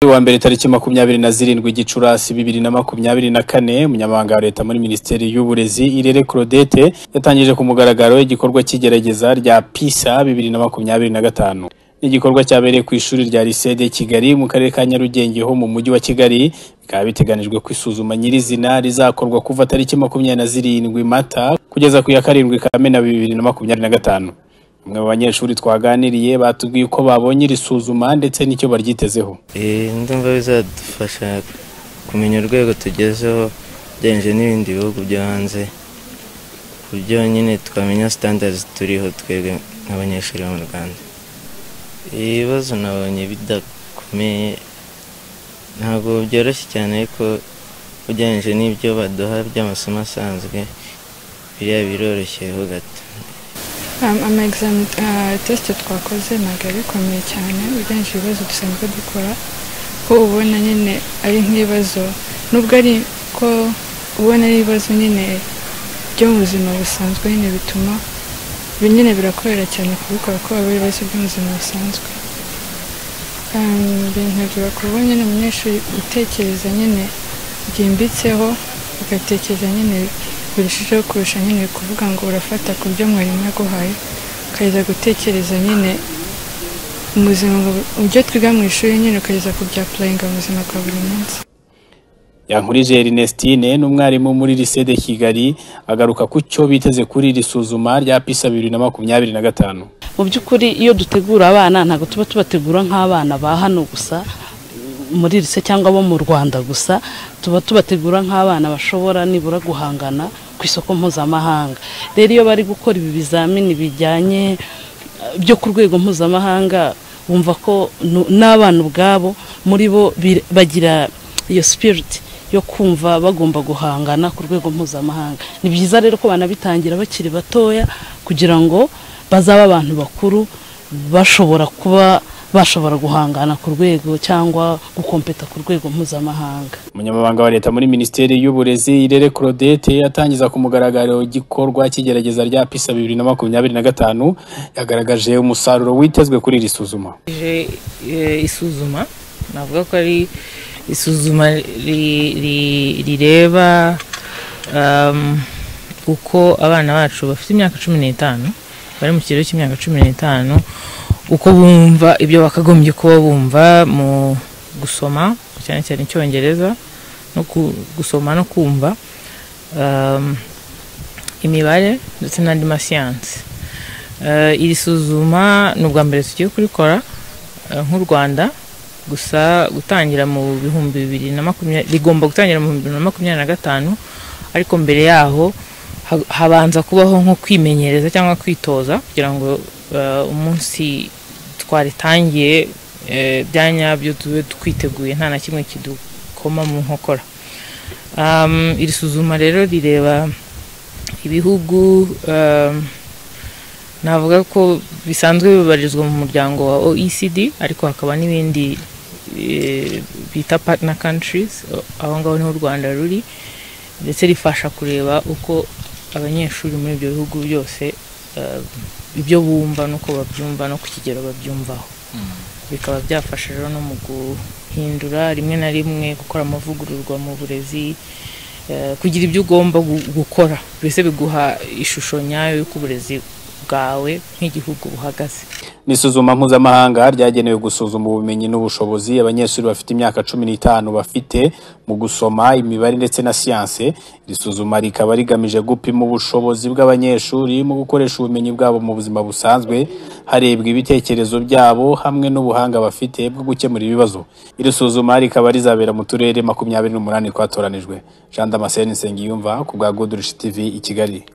Kuri uyu wa mbere tariki makumyabiri na zirindwi Gicurasi bibiri na makumyabiri na kane Umunyamabanga wa Leta muri Minisiteri y'Uburezi Irere Claudette yatangije ku mugaragaro igikorwa cy'igerageza rya PISA bibiri na makumyabiri na gatanu. Ni igikorwa cyabereye ku ishuri rya Lycée de Kigali mu karere ka Nyarugenge ho mu mujyi wa Kigali bikaba biteganijwe ko isuzuma nyirizina rizakorwa kuva tariki makumyabiri na zirindwi Mata kugeza ku ya karindwi Kamena bibiri na makumyabiri na gatanu. Bamwe mu banyeshuri twaganiriye batubwiye uko babonye iri suzuma ndetse n'icyo baryitezeho. Eh, ndumva bizadufasha kumenya urwego tugezeho ugereranyije n'ibindi bihugu byo hanze ku buryo nyine twamenya standards turiho twebwe nk'abanyeshuri bo mu rwanda ibibazo nabonye bidakomeye ntabwo byoroshye cyane ariko ugereranyije n'ibyo baduha by'amasomo asanzwe biriya biroroshyeho gato Um, ama exam uh, test twakoze ntabwo ari bikomeye cyane ugereranyije ibibazo dusanzwe dukora ko ubona nyine ari nk'ibibazo nubwo ari ko ubona ari ibibazo nyine byo mu buzima busanzwe nyine bituma ibi nyine birakorera cyane kubikora ko aba ari ibibazo byo mu buzima busanzwe Um, bintegura kuba nyine umunyeshuri utekereza nyine byimbitseho ugatekereza nyine birushijeho kurusha nyine kuvuga ngo urafata ku byo mwarimu yaguhaye ukageza gutekereza nyine mu buzima bu- ibyo twiga mu ishuri nyine ukageza kubyapurayinga mu buzima bwa buri munsi yankurije Ernestine n'umwarimu muri Lycée de Kigali agaruka ku cyo biteze kuri iri suzuma rya PISA bibiri na makumyabiri na gatanu. mu by'ukuri iyo dutegura abana ntabwo tuba tubategura nk'abana ba hano gusa muri rise cyangwa bo mu rwanda gusa tuba tubategura nk'abana bashobora nibura guhangana ku isoko mpuzamahanga rero iyo bari gukora ibi bizamini bijyanye eh, byo ku rwego mpuzamahanga bumva ko nu- n'abana ubwabo muri bo bir- bagira iyo sipiriti yo kumva bagomba guhangana ku rwego mpuzamahanga ni byiza rero ko banabitangira bakiri batoya kugira ngo bazabe abantu bakuru bashobora kuba bashobora guhangana ku rwego cyangwa gukompeta ku rwego mpuzamahanga Umunyamabanga wa Leta muri Minisiteri y'Uburezi Irere Claudette atangiza ku mugaragaro igikorwa cy'igerageza rya PISA bibiri na makumyabiri na gatanu yagaragaje umusaruro witezwe kuri iri suzuma. ije eh, isuzuma navuga ko ari isuzuma ri- ri- rireba um, uko abana bacu bafite imyaka cumi n'itanu bari mu kigero cy'imyaka cumi n'itanu uko bumva ibyo bakagombye kuba bumva mu gusoma cyane cyane icyongereza no ku- gusoma no kumva um, imibare ndetse n'andi masiyansi Eh, iri suzuma ni ubwa mbere tugiye kurikora eh, nk'u rwanda gusa gutangira mu bihumbi bibiri na makumyabiri rigomba gutangira mu bihumbi bibiri na makumyabiri na gatanu ariko mbere yaho ha- habanza kubaho nko kwimenyereza cyangwa kwitoza kugira ngo eh, umunsi twaritangiye eh, bya nyabyo tube twiteguye nta na kimwe kidukoma mu nkokora Um, iri suzuma rero rireba ibihugu um, navuga ko bisanzwe bibarizwa mu muryango wa oecd ariko hakaba n'ibindi eh, bita partner countries o- aho ngaho niho u rwanda ruri ndetse rifasha kureba uko abanyeshuri muri ibyo bihugu byose eh, ibyo bumva n'uko babyumva no ku kigero babyumvaho bikaba byafasha rero no mu guhindura rimwe na rimwe gukora amavugururwa mu burezi eh, kugira ibyo ugomba gu- gukora mbese biguha ishusho nyayo y'uko uburezi bwawe nk'igihugu buhagaze Ni isuzuma mpuzamahanga ryagenewe gusuzuma ubumenyi n'ubushobozi abanyeshuri bafite imyaka cumi n'itanu bafite mu gusoma imibare ndetse na siyanse. Iri suzuma rikaba rigamije gupima ubushobozi bw'abanyeshuri mu gukoresha ubumenyi bwabo mu buzima busanzwe, harebwa ibitekerezo byabo hamwe n'ubuhanga bafite bwo gukemura ibibazo. Iri suzuma rikaba rizabera mu turere makumyabiri n'umunani twatoranijwe. Jean Damascene Nsengiyumva ku bwa Good Rich TV i Kigali.